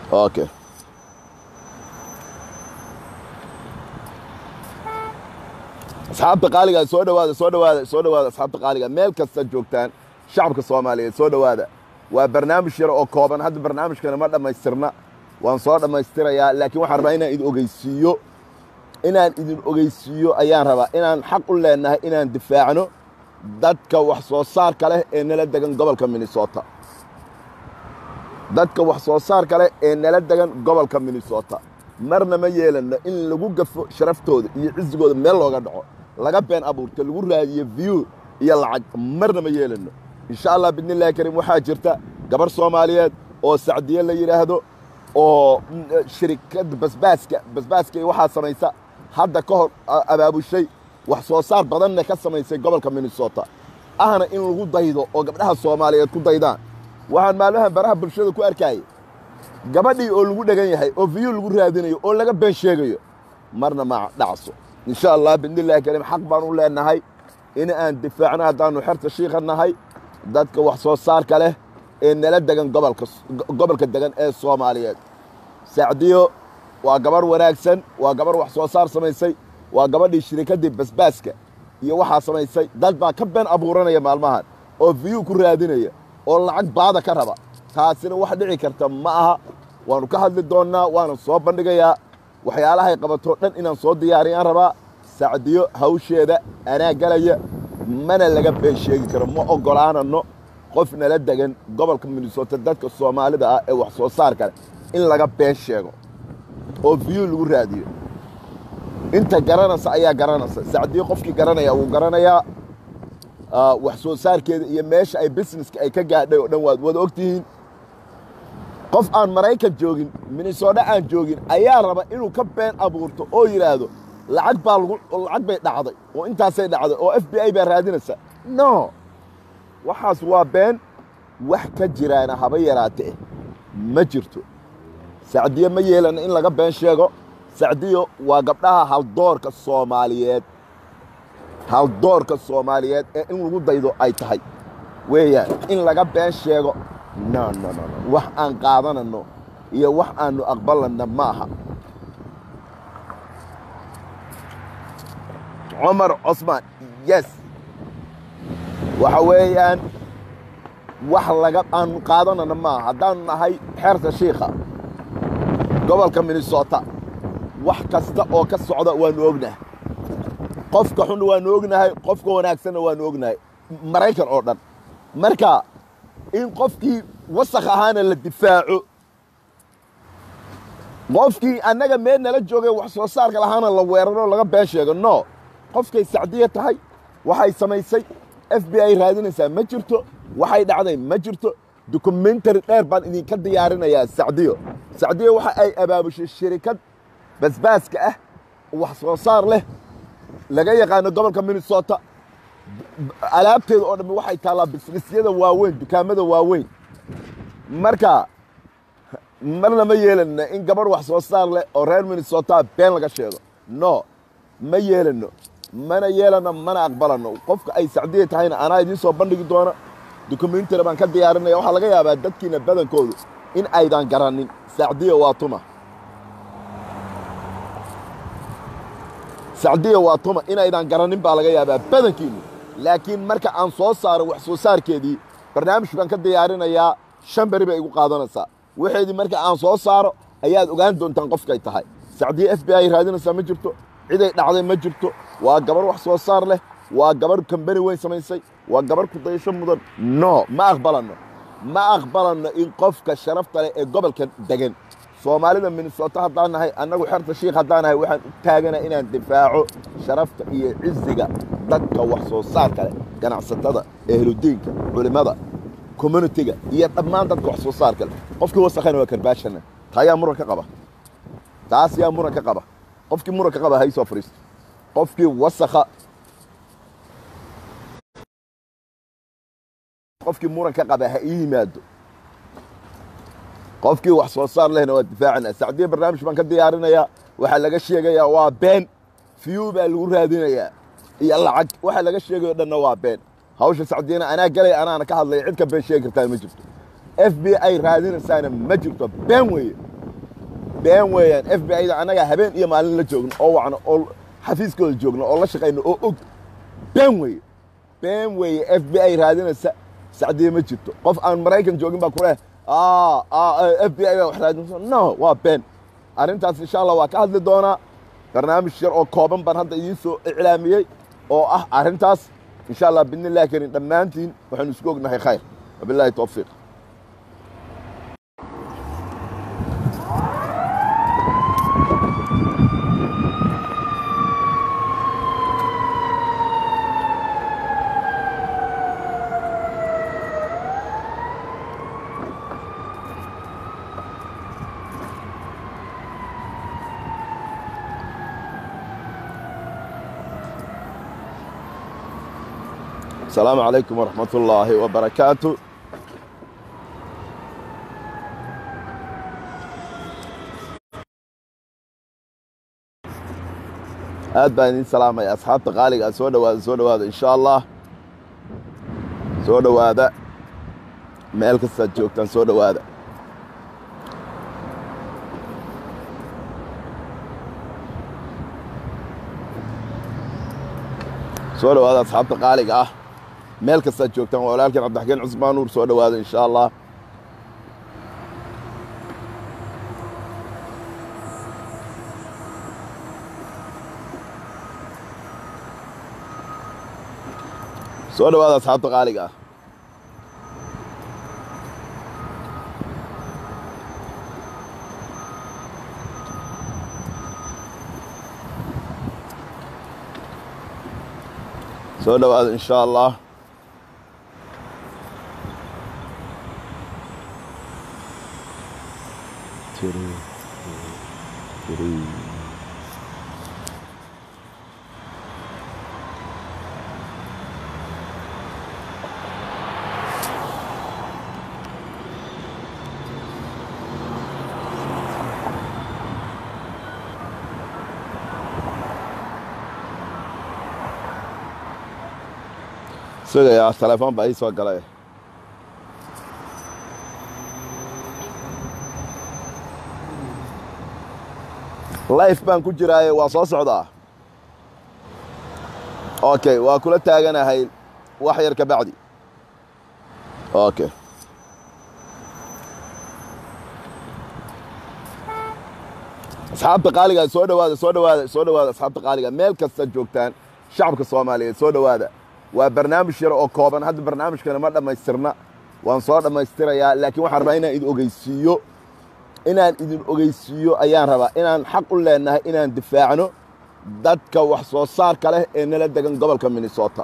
okay asxaabta qaaliga soo dhawaada soo dhawaada soo dhawaada asxaabta qaaliga meel kasta joogtaan shacabka soomaaliyeed soo dhawaada waa barnaamij yar oo kooban hadda barnaamijkana ma dhammaystirna waan soo dhammaystirayaa laakiin waxaan rabaa inaan idin ogeysiiyo inaan idin ogeysiiyo ayaan rabaa inaan xaq u leenahay inaan difaacno dadka wax soo saarka leh ee nala degan gobolka minnesota dadka wax soo saarka leh ee nala degan gobolka minnesota marna ma yeelano in lagu gafo sharaftooda iyo cisigooda meel looga dhaco laga been abuurta lagu raadiyo view iyo lacag marna ma yeelano insha allah bidnillahi kariim waxaa jirta gabar soomaaliyeed oo sacdiye la yidhaahdo oo shirikadda basbaaska basbaaska iyo waxaa samaysa hadda ka hor abaabushay wax soo saar badanna ka samaysay gobolka minnesota ahna in lagu daydo oo gabdhaha soomaaliyeed ku daydaan waxaan maalmahan baraha bulshada ku arkayay gabadhii oo lagu dhegan yahay oo viyuu lagu raadinayo oo laga been sheegayo marna ma dhacso insha allah bidnillahi kariim xaq baan u leenahay in aan difaacno haddaannu xerta shiika nahay dadka wax soo saarka leh ee nala degan gobolka gobolka degan ee soomaaliyeed sacdiyo waa gabarh wanaagsan waa gabarh wax soo saar samaysay waa gabadhii shirikaddii basbaaska iyo waxaa samaysay dad baa ka been abuuranaya maalmahan oo viyuu ku raadinaya oo lacag baada ka raba taasina wax dhici karta ma aha waannu ka hadli doonnaa waana soo bandhigayaa waxyaalahay qabatoo dhan inaan soo diyaariyaan rabaa sacdiyo hawsheeda anaa galaya mana laga been sheegi karo ma oggolaananno qof nala degan gobolka minnesota dadka soomaalida ah ee wax soo saarka leh in laga been sheego oo viyuu lagu raadiyo inta garanaysa ayaa garanaysa sacdiyo qofkii garanaya wuu garanayaa wax soo saarkeeda iyo meesha ay busineska ay ka gaadhay oo dhan waad wada ogtihiin qof aan maraykan joogin minnesota aan joogin ayaa raba inuu ka been abuurto oo yidhaahdo lacag baa lacag bay dhacday oo intaasay dhacday oo f b i baa raadinaysa no waxaas waa been wax ka jiraana haba yaraatee ma jirto sacdiyo ma yeelana in laga been sheego sacdiyo waa gabdhaha haldoorka soomaaliyeed haldoorka soomaaliyeed ee in lagu daydo ay tahay weeyaan in laga been sheego no no no no wax aan qaadanano iyo wax aannu aqbalanna ma aha cumar cosmaan yes waxa weeyaan wax laga aannu qaadanana maaha haddaannu nahay xeerta shiikha gobolka minnesota wax kasta oo ka socda waannu ognahay qofka xunna waannu ognahay qofka wanaagsanna waannu ognahay maraykan oo dhan marka in qofkii wasakh ahaana la difaaco qofkii annaga meel nala joogay wax soo saarka lahaana la weeraro laga been sheego no qofkay sacdiya tahay waxay samaysay f b i raadinaysaa ma jirto waxay dhacday ma jirto dokumentary dheer baan idinka diyaarinayaa sacdiyo sacdiyo waxa ay abaabushay shirikad basbaaska ah wax soo saar leh laga yaqaano gobolka minnesota alaabteeda oo dhammi waxay taallaa bisnisyada waaweyn dukaamada waaweyn marka marna ma yeelano in gabarh wax soo saar leh oo reer minnesota been laga sheego no ma yeelano mana yeelano mana aqbalano qofka ay sacdiya tahayna anaa idiin soo bandhigi doona dokumentary baan ka diyaarinaya waxaa laga yaabaa dadkiina badankoodu in aydan garanin sacdiya waa tuma sacdiya waa tuma inaydan garanin baa laga yaabaa badankiinnu laakiin marka aan soo saaro wax soo saarkeedii barnaamij baan ka diyaarinayaa shan beri bay igu qaadanaysaa waxeedii marka aan soo saaro ayaad ogaan doontaan qofkay tahay sacdiye f b i raadinaysaa ma jirto ciday dhacday ma jirto waa gabar wax soo saar leh waa gabar kambani weyn samaysay waa gabar ku dayasho mudan no ma aqbalanno ma aqbalanno in qofka sharafta leh ee gobolka degan soomaalida minnesota haddaan nahay annagu xerta shiikh haddaan nahay waxaan u taagana inaan difaaco sharafta iyo ciziga dadka wax soo saarka leh ganacsatada ehludiinka culimmada communitiga iyo dhammaan dadka wax soo saarka leh qofkii wasakhana waa karbaashana taa yaa muran ka qaba taas yaa muran ka qaba qofkii muran ka qaba ha isoo fadhiisto qofkii wasakha qofkii muran ka qaba ha ii yimaado qofkii wax soo saar lehna waa difaacana sacdiya barnaamij baan ka diyaarinayaa waxaa laga sheegayaa waa been fiyu baa lagu raadinayaa iyo lacag waxa laga sheegayo dhanna waa been hawsha sacdiyana anaa galay anaana ka hadlaya cid ka been sheegi kartaa ma jirto f b i raadinaysaana ma jirto been weeye been weeyaan f b i da annagaa habeen iyo maalin la joogno oo wacno oo xafiiskooda joogno oo la shaqayno oo og been weeye been weeye f b i raadinaysa sacdiye ma jirto qof aan maraykan joogin baa kuleh f b i baa wax raadinaysa no waa been arrintaas insha allah waa ka hadli doonaa barnaamij yar oo kooban baan hadda idiin soo iclaamiyey oo ah arrintaas insha allah bidni illahi karim dhammaantiin waxaynu isku ognahay khayr wabillahi towfiiq السلام عليكم ورحمة الله وبركاته aad baan idin salaamaya asxaabta qaaliga soo dhawaada soo dhawaada insha allah soo dhawaada meel kastaad joogtaan soo dhawaada soo dhawaada asxaabta qaaliga ah meel kastaad joogtaan waa walaalkeen cabdixakiin cusmaan nuur soo dhawaada insha allah soo dhawaada asxaabta qaaliga ah soo dhawaada insha allah sugayaa telefoon baa ii soo galay life baan ku jiraaye waa soo socdaa okay waa kula taaganahay wax yar ka bacdi okay asxaabta qaaliga soo dhawaada soo dhawaada soo dhawaada asxaabta qaaliga meel kastaad joogtaan shacabka soomaaliyeed soo dhawaada waa barnaamij yar oo kooban hadda barnaamijkana ma dhammaystirna waan soo dhammaystirayaa laakiin waxaan rabaa inaan idin ogeysiiyo inaan idin ogeysiiyo ayaan rabaa inaan xaq u leenahay inaan difaacno dadka wax soo saarka leh ee nala degan gobolka minnesota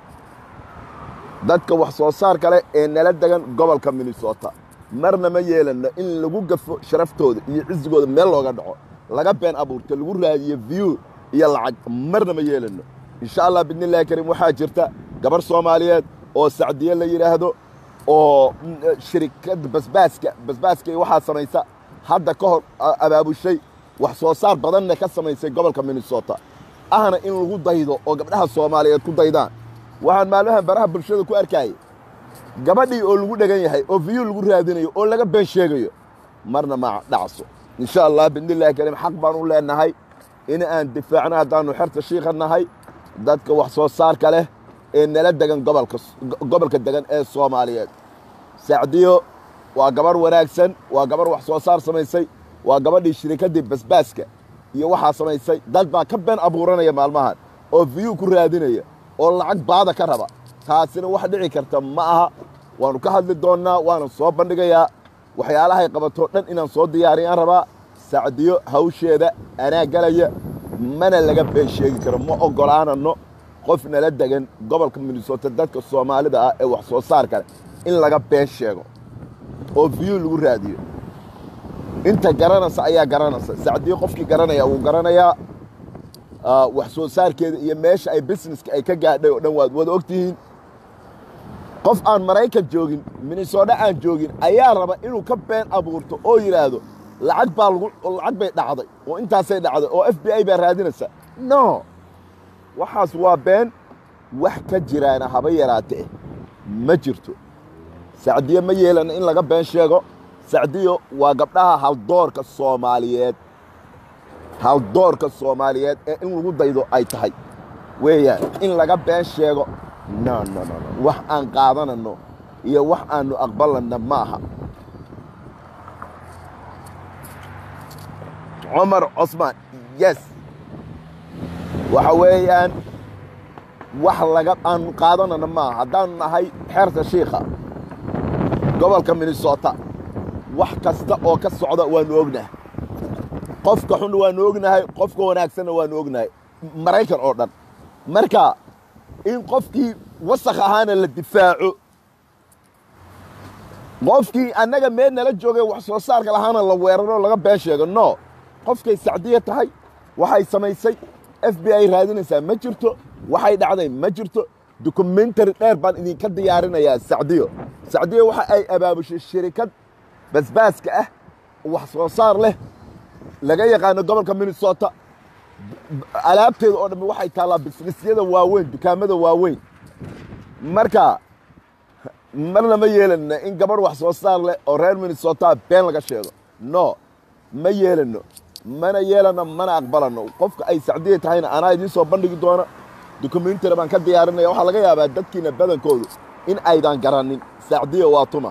dadka wax soo saarka leh ee nala degan gobolka minnesota marna ma yeelanno in lagu gafo sharaftooda iyo cisigooda meel looga dhaco laga been abuurta lagu raadiyo view iyo lacag marna ma yeelanno insha allah bidni illahi karim waxaa jirta gabar soomaaliyeed oo sacdiye la yidhaahdo oo shirikadda basbaaska basbaaska iyo waxaa samaysa hadda ka hor abaabushay wax soo saar badanna ka samaysay gobolka minnesota ahna in lagu daydo oo gabdhaha soomaaliyeed ku daydaan waxaan maalmahan baraha bulshada ku arkayay gabadhii oo lagu dhegan yahay oo viyuu lagu raadinayo oo laga been sheegayo marna ma dhacso insha allah bidni illahi karim xaq baan u leenahay in aan difaacno haddaannu xerta shiika nahay dadka wax soo saarka leh ee nala degan gobolka gobolka degan ee soomaaliyeed sacdiyo waa gabarh wanaagsan waa gabarh wax soo saar samaysay waa gabadhii shirikaddii basbaaska iyo waxaa samaysay dad baa ka been abuuranaya maalmahan oo viyuu ku raadinaya oo lacag baada ka raba taasina wax dhici karta ma aha waannu ka hadli doonnaa waana soo bandhigayaa waxyaalahay qabatoo dhan inaan soo diyaariyaan rabaa sacdiyo hawsheeda anaa galaya mana laga been sheegi karo ma oggolaanano qof nala degan gobolka minnesota dadka soomaalida ah ee wax soo saar kale in laga been sheego oo viyuu lagu raadiyo inta garanaysa ayaa garanaysa sacdiyo qofkii garanaya wuu garanayaa wax soo saarkeeda iyo meesha ay busineska ay ka gaadhay oo dhan waad wada ogtihiin qof aan maraykan joogin minnesota aan joogin ayaa raba inuu ka been abuurto oo yidhaahdo lacag baa lagu lacag bay dhacday oo intaasay dhacday oo f b i baa raadinaysa no waxaas waa been wax ka jiraana haba yaraatee ma jirto sacdiye ma yeelana in laga been sheego sacdiyo waa gabdhaha haldoorka soomaaliyeed haldoorka soomaaliyeed ee in lagu daydo ay tahay weeyaan in laga been sheego no no no no wax aan qaadanano iyo wax aanu aqbalanna ma aha cumar cosmaan yes waxa weeyaan wax laga aanu qaadanana maaha haddaanu nahay xeerta shiikha gobolka minnesota wax kasta oo ka socda waanu ognahay qofka xun waanu ognahay qofka wanaagsanna waanu ognahay maraykan oo dhan marka in qofkii wasakh ahaana la difaaco qofkii annaga meel nala joogay wax soo saarka lahaana la weeraro laga been sheego no qofkay sacdiya tahay waxay samaysay f b i raadinaysaa ma jirto waxay dhacday ma jirto dokumentary dheer baan idinka diyaarinayaa sacdiyo sacdiyo waxa ay abaabushay shirikad basbaaska ah wax soo saar leh laga yaqaano gobolka minnesota alaabteeda oo dhammi waxay taallaa bisnisyada waaweyn dukaamada waaweyn marka marna ma yeelana in gabadh wax soo saar leh oo reer minnesota been laga sheego no ma yeelano mana yeelano mana aqbalano qofka ay sacdiya tahayna anaa idiin soo bandhigi doona dokumentary baan ka diyaarinaya waxaa laga yaabaa dadkiina badankoodu in aydan garanin sacdiya waa tuma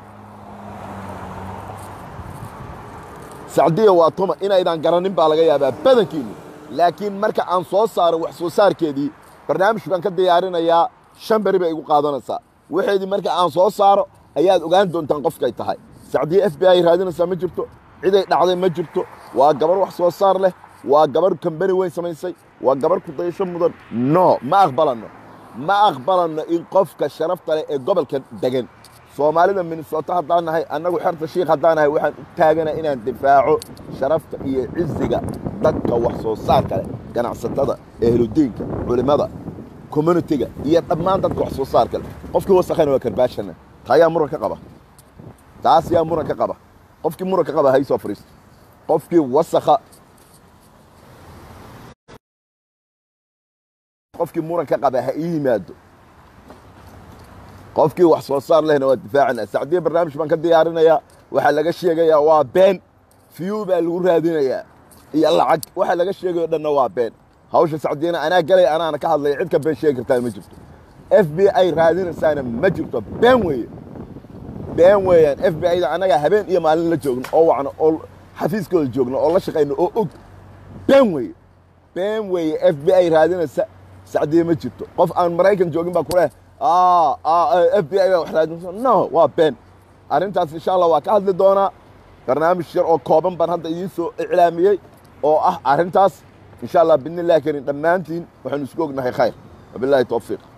sacdiya waa tuma inaydan garanin baa laga yaabaa badankiinnu laakiin marka aan soo saaro wax soo saarkeedii barnaamij baan ka diyaarinayaa shan beri bay igu qaadanaysaa waxeedii marka aan soo saaro ayaad ogaan doontaan qofkay tahay sacdiya f b i raadinaysaa ma jirto ciday dhacday ma jirto waa gabarh wax soo saar leh waa gabarh kambani weyn samaysay waa gabarh ku dayasho mudan no ma aqbalanno ma aqbalanno in qofka sharafta leh ee gobolka degan soomaalida minnesota haddaan nahay annagu xerta shiikh haddaan nahay waxaan u taagana inaan difaaco sharafta iyo ciziga dadka wax soo saarka leh ganacsatada ehludiinka culimmada communitiga iyo dhammaan dadka wax soo saarka leh qofkii wasakhayna waa karbaashana taa yaa muran ka qaba taas yaa muran ka qaba qofkii muran ka qaba ha isoo fadhiisto qofkii wasakha qofkii muran ka qaba ha ii yimaado qofkii wax soo saar lehna waa difaacana sacdiya barnaamij baan ka diyaarinayaa waxaa laga sheegayaa waa been fiyu baa lagu raadinayaa iyo lacag waxa laga sheegayo dhanna waa been hawsha sacdiyana anaa galaya anaana ka hadlaya cid ka been sheegi kartaa ma jirto f b i raadinaysaana ma jirto been weeye been weeyaan f b i da annagaa habeen iyo maalin la joogno oo wacno oo xafiiskooda joogno oo la shaqayno oo og been weeye been weeye f b i raadinaysa sacdiya ma jirto qof aan maraykan joogin baa kuleh f b i baa wax raadinaysa no waa been arrintaas insha allah waa ka hadli doonaa barnaamij yar oo kooban baan hadda idiin soo iclaamiyey oo ah arrintaas insha allah bidni illahi karin dhammaantiin waxaynu isku ognahay khayr wabillahi towfiiq